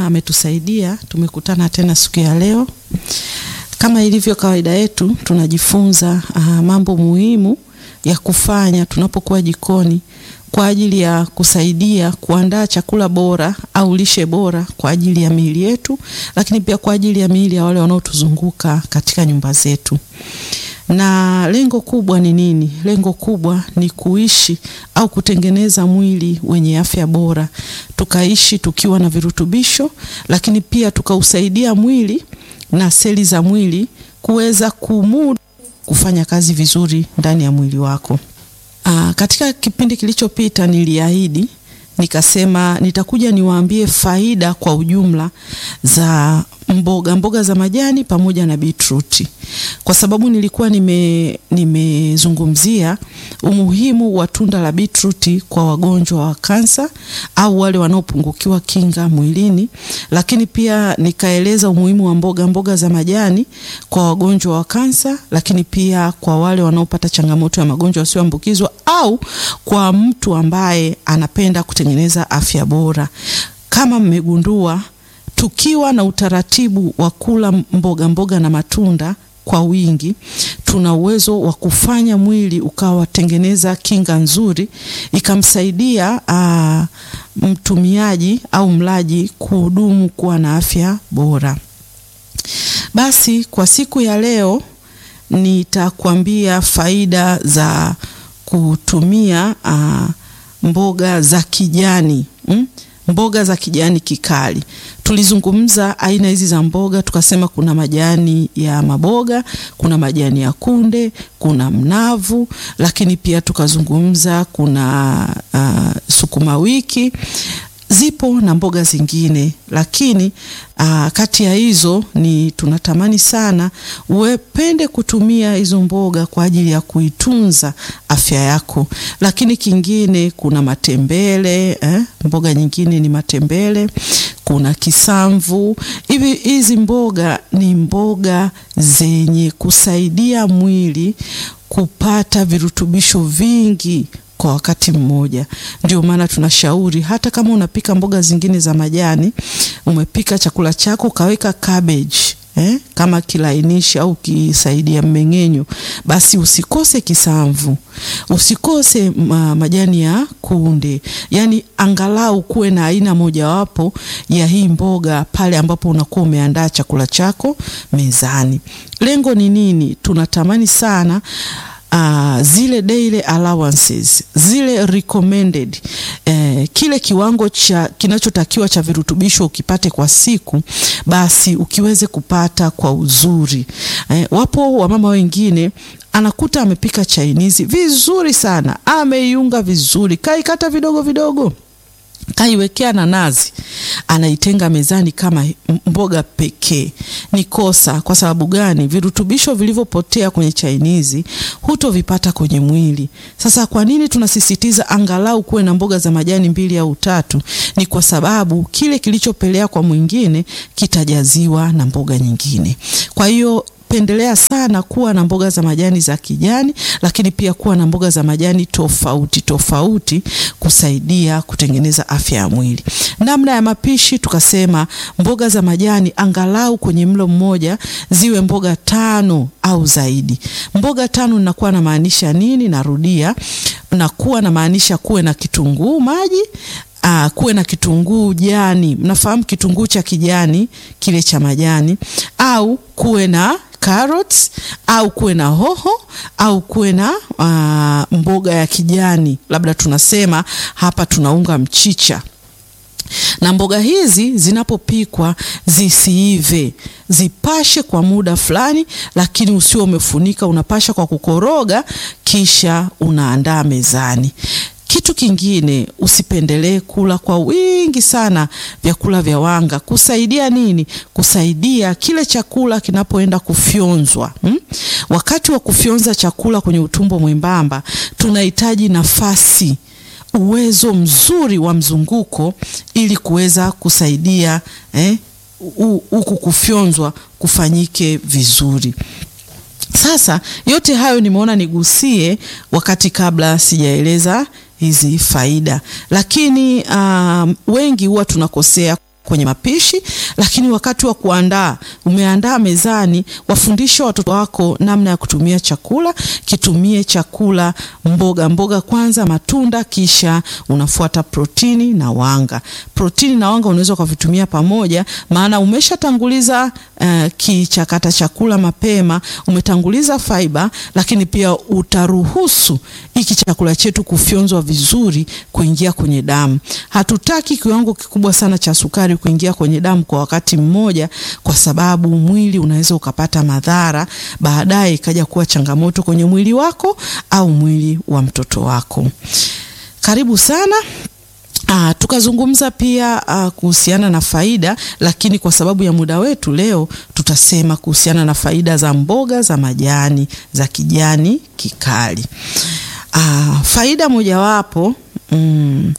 ametusaidia tumekutana tena siku ya leo. Kama ilivyo kawaida yetu, tunajifunza uh, mambo muhimu ya kufanya tunapokuwa jikoni kwa ajili ya kusaidia kuandaa chakula bora au lishe bora kwa ajili ya miili yetu, lakini pia kwa ajili ya miili ya wale wanaotuzunguka katika nyumba zetu. Na lengo kubwa ni nini? Lengo kubwa ni kuishi au kutengeneza mwili wenye afya bora, tukaishi tukiwa na virutubisho, lakini pia tukausaidia mwili na seli za mwili kuweza kumudu kufanya kazi vizuri ndani ya mwili wako. Aa, katika kipindi kilichopita niliahidi nikasema nitakuja niwaambie faida kwa ujumla za mboga mboga za majani pamoja na beetroot, kwa sababu nilikuwa nime nimezungumzia umuhimu wa tunda la beetroot kwa wagonjwa wa kansa au wale wanaopungukiwa kinga mwilini, lakini pia nikaeleza umuhimu wa mboga mboga za majani kwa wagonjwa wa kansa, lakini pia kwa wale wanaopata changamoto ya magonjwa yasiyoambukizwa au kwa mtu ambaye anapenda kutengeneza afya bora. Kama mmegundua tukiwa na utaratibu wa kula mboga mboga na matunda kwa wingi, tuna uwezo wa kufanya mwili ukawatengeneza kinga nzuri, ikamsaidia aa, mtumiaji au mlaji kuhudumu kuwa na afya bora. Basi kwa siku ya leo nitakwambia faida za kutumia aa, mboga za kijani mm? Mboga za kijani kikali. Tulizungumza aina hizi za mboga, tukasema kuna majani ya maboga, kuna majani ya kunde, kuna mnavu, lakini pia tukazungumza kuna uh, sukuma wiki zipo na mboga zingine, lakini aa, kati ya hizo ni tunatamani sana uwepende kutumia hizo mboga kwa ajili ya kuitunza afya yako. Lakini kingine kuna matembele eh, mboga nyingine ni matembele, kuna kisamvu. Hivi hizi mboga ni mboga zenye kusaidia mwili kupata virutubisho vingi kwa wakati mmoja. Ndio maana tunashauri hata kama unapika mboga zingine za majani, umepika chakula chako ukaweka cabbage eh, kama kilainishi au kisaidia mmeng'enyo, basi usikose kisamvu, usikose ma, majani ya kunde, yani angalau kuwe na aina mojawapo ya hii mboga pale ambapo unakuwa umeandaa chakula chako mezani. Lengo ni nini? Tunatamani sana Uh, zile daily allowances zile recommended eh, kile kiwango cha kinachotakiwa cha virutubisho ukipate kwa siku, basi ukiweze kupata kwa uzuri eh, wapo wamama wengine anakuta amepika chainizi vizuri sana, ameiunga vizuri, kaikata vidogo vidogo kaiwekea na nazi, anaitenga mezani kama mboga pekee. Ni kosa. Kwa sababu gani? Virutubisho vilivyopotea kwenye chainizi hutovipata kwenye mwili. Sasa kwa nini tunasisitiza angalau kuwe na mboga za majani mbili au tatu? Ni kwa sababu kile kilichopelea kwa mwingine kitajaziwa na mboga nyingine. Kwa hiyo pendelea sana kuwa na mboga za majani za kijani, lakini pia kuwa na mboga za majani tofauti tofauti kusaidia kutengeneza afya ya mwili. Namna ya mapishi tukasema mboga za majani angalau kwenye mlo mmoja ziwe mboga tano au zaidi. Mboga tano nakuwa na maanisha nini? Narudia, nakuwa na maanisha kuwe na kitunguu maji Aa, kuwe na kitunguu jani. Mnafahamu kitunguu cha kijani kile cha majani, au kuwe na carrots au kuwe na hoho au kuwe na uh, mboga ya kijani, labda tunasema hapa tunaunga mchicha. Na mboga hizi zinapopikwa zisiive, zipashe kwa muda fulani, lakini usio umefunika, unapasha kwa kukoroga, kisha unaandaa mezani. Kitu kingine usipendelee kula kwa wingi sana vyakula vya wanga. Kusaidia nini? Kusaidia kile chakula kinapoenda kufyonzwa hmm? Wakati wa kufyonza chakula kwenye utumbo mwembamba tunahitaji nafasi, uwezo mzuri wa mzunguko ili kuweza kusaidia eh, huku kufyonzwa kufanyike vizuri. Sasa yote hayo nimeona nigusie wakati kabla sijaeleza hizi faida, lakini uh, wengi huwa tunakosea kwenye mapishi, lakini wakati wa kuandaa, umeandaa mezani, wafundishe watoto wako namna ya kutumia chakula. Kitumie chakula mboga mboga kwanza, matunda, kisha unafuata protini na wanga. Protini na wanga unaweza ukavitumia pamoja, maana umeshatanguliza uh, kichakata chakula mapema, umetanguliza fiber, lakini pia utaruhusu hiki chakula chetu kufyonzwa vizuri kuingia kwenye damu. Hatutaki kiwango kikubwa sana cha sukari kuingia kwenye damu kwa wakati mmoja, kwa sababu mwili unaweza ukapata madhara baadaye, ikaja kuwa changamoto kwenye mwili wako au mwili wa mtoto wako. Karibu sana. Ah, tukazungumza pia ah, kuhusiana na faida, lakini kwa sababu ya muda wetu leo tutasema kuhusiana na faida za mboga za majani za kijani kikali. Ah, faida mojawapo mm,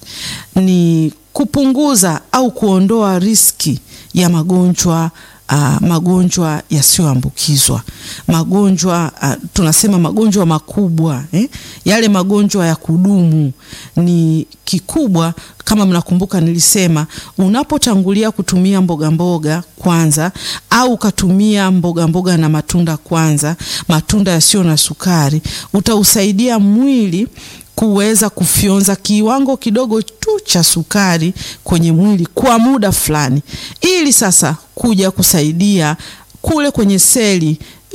ni kupunguza au kuondoa riski ya magonjwa Uh, magonjwa yasiyoambukizwa, magonjwa uh, tunasema magonjwa makubwa eh? Yale magonjwa ya kudumu ni kikubwa. Kama mnakumbuka, nilisema unapotangulia kutumia mboga mboga kwanza, au ukatumia mboga mboga na matunda kwanza, matunda yasiyo na sukari, utausaidia mwili kuweza kufyonza kiwango kidogo tu cha sukari kwenye mwili kwa muda fulani, ili sasa kuja kusaidia kule kwenye seli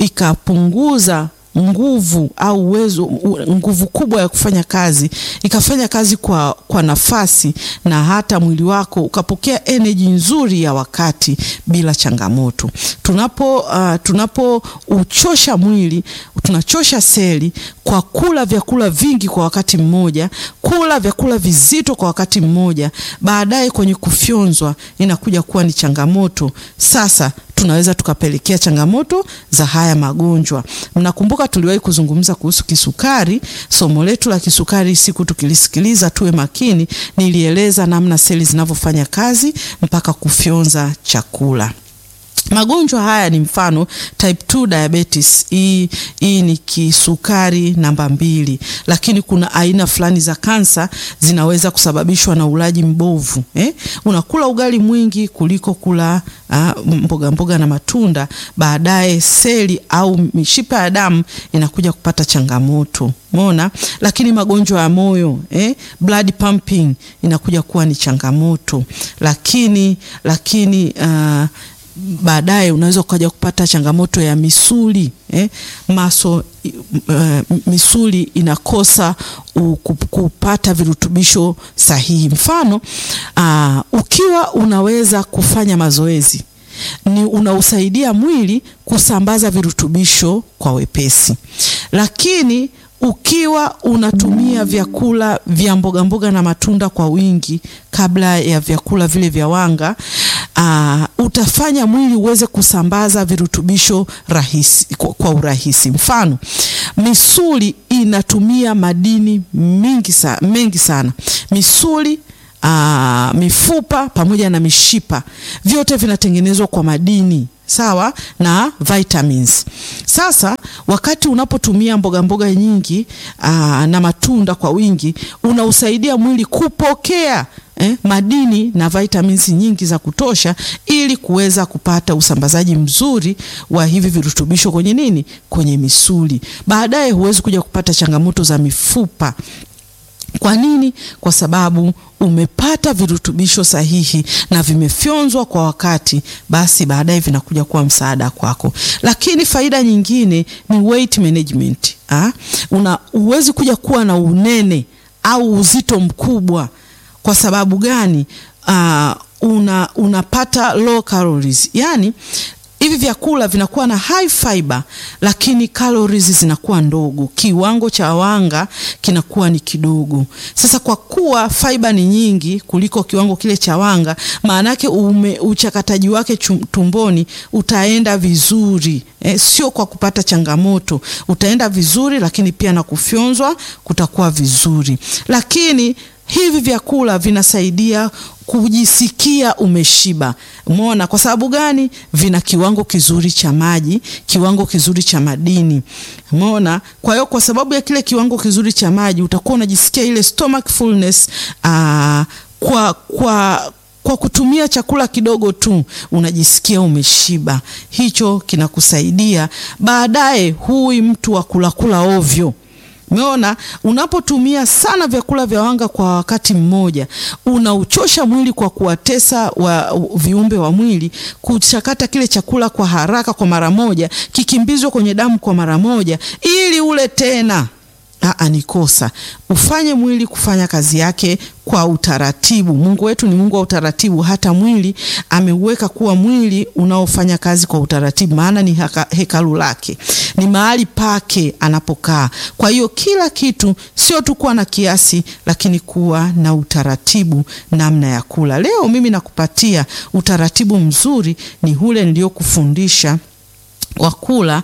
ikapunguza nguvu au uwezo, nguvu kubwa ya kufanya kazi, ikafanya kazi kwa, kwa nafasi na hata mwili wako ukapokea energy nzuri ya wakati bila changamoto. Tunapo uh, tunapouchosha mwili, tunachosha seli kwa kula vyakula vingi kwa wakati mmoja, kula vyakula vizito kwa wakati mmoja, baadaye kwenye kufyonzwa inakuja kuwa ni changamoto. Sasa tunaweza tukapelekea changamoto za haya magonjwa. Mnakumbuka tuliwahi kuzungumza kuhusu kisukari. Somo letu la kisukari, siku tukilisikiliza, tuwe makini, nilieleza namna seli zinavyofanya kazi mpaka kufyonza chakula. Magonjwa haya ni mfano type 2 diabetes. Hii hii ni kisukari namba mbili, lakini kuna aina fulani za kansa zinaweza kusababishwa na ulaji mbovu eh? Unakula ugali mwingi kuliko kula uh, mboga mboga na matunda, baadaye seli au mishipa ya damu inakuja kupata changamoto Mona, lakini magonjwa ya moyo eh, blood pumping inakuja kuwa ni changamoto, lakini lakini uh, baadaye unaweza ukaja kupata changamoto ya misuli eh, maso uh, misuli inakosa uh, kupata virutubisho sahihi. Mfano uh, ukiwa unaweza kufanya mazoezi ni unausaidia mwili kusambaza virutubisho kwa wepesi, lakini ukiwa unatumia vyakula vya mboga mboga na matunda kwa wingi kabla ya vyakula vile vya wanga uh, utafanya mwili uweze kusambaza virutubisho rahisi, kwa, kwa urahisi. Mfano, misuli inatumia madini mingi sa, mengi sana misuli uh, mifupa pamoja na mishipa vyote vinatengenezwa kwa madini sawa na vitamins. Sasa wakati unapotumia mboga mboga nyingi aa, na matunda kwa wingi unausaidia mwili kupokea eh, madini na vitamins nyingi za kutosha ili kuweza kupata usambazaji mzuri wa hivi virutubisho kwenye nini, kwenye misuli. Baadaye huwezi kuja kupata changamoto za mifupa. Kwa nini? Kwa sababu umepata virutubisho sahihi na vimefyonzwa kwa wakati, basi baadaye vinakuja kuwa msaada kwako. Lakini faida nyingine ni weight management. Ah, una uwezi kuja kuwa na unene au uzito mkubwa. Kwa sababu gani? Ah, una unapata low calories, yani hivi vyakula vinakuwa na high fiber lakini calories zinakuwa ndogo, kiwango cha wanga kinakuwa ni kidogo. Sasa kwa kuwa fiber ni nyingi kuliko kiwango kile cha wanga, maana yake uchakataji wake tumboni utaenda vizuri eh, sio kwa kupata changamoto, utaenda vizuri, lakini pia na kufyonzwa kutakuwa vizuri, lakini hivi vyakula vinasaidia kujisikia umeshiba. Umeona kwa sababu gani? Vina kiwango kizuri cha maji, kiwango kizuri cha madini. Umeona? Kwa hiyo kwa sababu ya kile kiwango kizuri cha maji utakuwa unajisikia ile stomach fullness, aa, kwa kwa kwa kutumia chakula kidogo tu unajisikia umeshiba. Hicho kinakusaidia baadaye, huwi mtu wa kulakula ovyo. Umeona, unapotumia sana vyakula vya wanga kwa wakati mmoja, unauchosha mwili kwa kuwatesa wa viumbe wa mwili kuchakata kile chakula kwa haraka, kwa mara moja, kikimbizwe kwenye damu kwa mara moja, ili ule tena. Aa, ni kosa. Ufanye mwili kufanya kazi yake kwa utaratibu. Mungu wetu ni Mungu wa utaratibu. Hata mwili ameuweka kuwa mwili unaofanya kazi kwa utaratibu, maana ni haka, hekalu lake, ni mahali pake anapokaa. Kwa hiyo kila kitu sio tu kuwa na kiasi, lakini kuwa na utaratibu namna ya kula. Leo mimi nakupatia utaratibu mzuri, ni ule niliokufundisha wa kula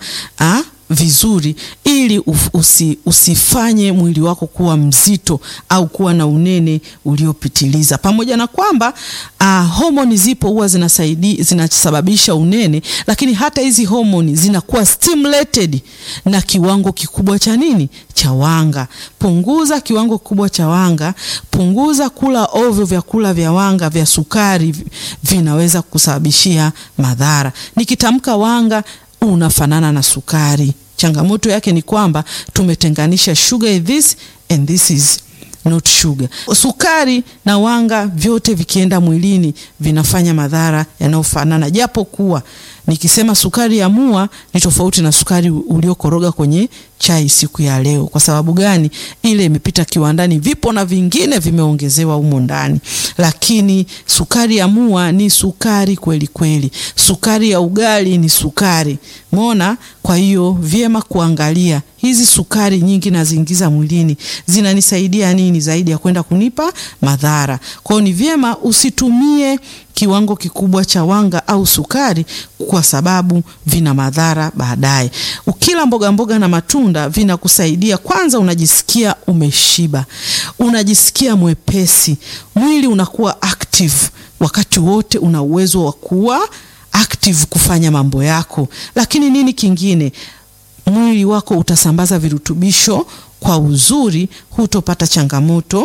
vizuri ili usi, usifanye mwili wako kuwa mzito au kuwa na unene uliopitiliza. Pamoja na kwamba uh, homoni zipo huwa zinasaidia zinasababisha unene, lakini hata hizi homoni zinakuwa stimulated na kiwango kikubwa cha nini? Cha wanga. Punguza kiwango kikubwa cha wanga, punguza kula ovyo vyakula vya wanga vya sukari, vinaweza kusababishia madhara. Nikitamka wanga unafanana na sukari. Changamoto yake ni kwamba tumetenganisha sugar is this and this is not sugar. Sukari na wanga vyote vikienda mwilini vinafanya madhara yanayofanana, japo kuwa nikisema sukari ya mua ni tofauti na sukari uliokoroga kwenye chai siku ya leo. Kwa sababu gani? Ile imepita kiwandani, vipo na vingine vimeongezewa humo ndani, lakini sukari ya mua ni sukari kweli kweli. Sukari ya ugali ni sukari, mona. Kwa hiyo vyema kuangalia hizi sukari nyingi naziingiza mwilini zinanisaidia nini zaidi ya kwenda kunipa madhara. Kwa hiyo ni vyema usitumie kiwango kikubwa cha wanga au sukari kwa sababu vina madhara baadaye. Ukila mboga mboga na matunda vinakusaidia, kwanza unajisikia umeshiba, unajisikia mwepesi, mwili unakuwa active wakati wote, una uwezo wa kuwa active kufanya mambo yako. Lakini nini kingine? Mwili wako utasambaza virutubisho kwa uzuri, hutopata changamoto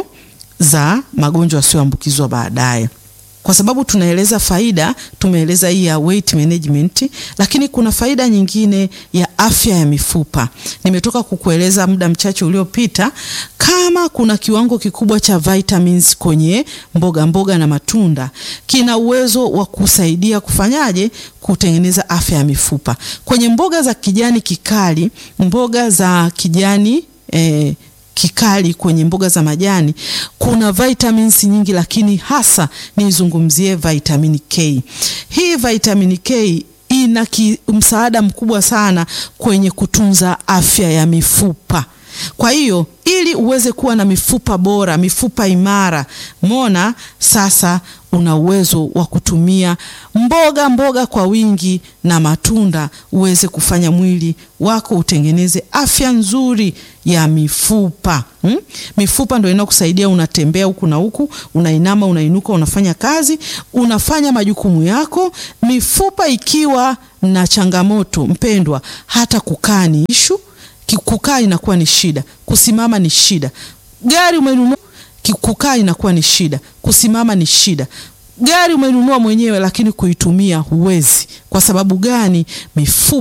za magonjwa yasiyoambukizwa baadaye kwa sababu tunaeleza faida, tumeeleza hii ya weight management, lakini kuna faida nyingine ya afya ya mifupa. Nimetoka kukueleza muda mchache uliopita, kama kuna kiwango kikubwa cha vitamins kwenye mboga mboga na matunda, kina uwezo wa kusaidia kufanyaje, kutengeneza afya ya mifupa. Kwenye mboga za kijani kikali, mboga za kijani eh, kikali kwenye mboga za majani kuna vitamins nyingi, lakini hasa nizungumzie vitamin K. Hii vitamin K ina msaada mkubwa sana kwenye kutunza afya ya mifupa. Kwa hiyo ili uweze kuwa na mifupa bora, mifupa imara, mona sasa una uwezo wa kutumia mboga mboga kwa wingi na matunda uweze kufanya mwili wako utengeneze afya nzuri ya mifupa hmm? Mifupa ndio inakusaidia, unatembea huku na huku, unainama, unainuka, unafanya kazi, unafanya majukumu yako. Mifupa ikiwa na changamoto, mpendwa, hata kukaa ni ishu. Kukaa inakuwa ni shida, kusimama ni shida. Gari umenunua, kukaa inakuwa ni shida, kusimama ni shida. Gari umenunua mwenyewe, lakini kuitumia huwezi. Kwa sababu gani? Mifupa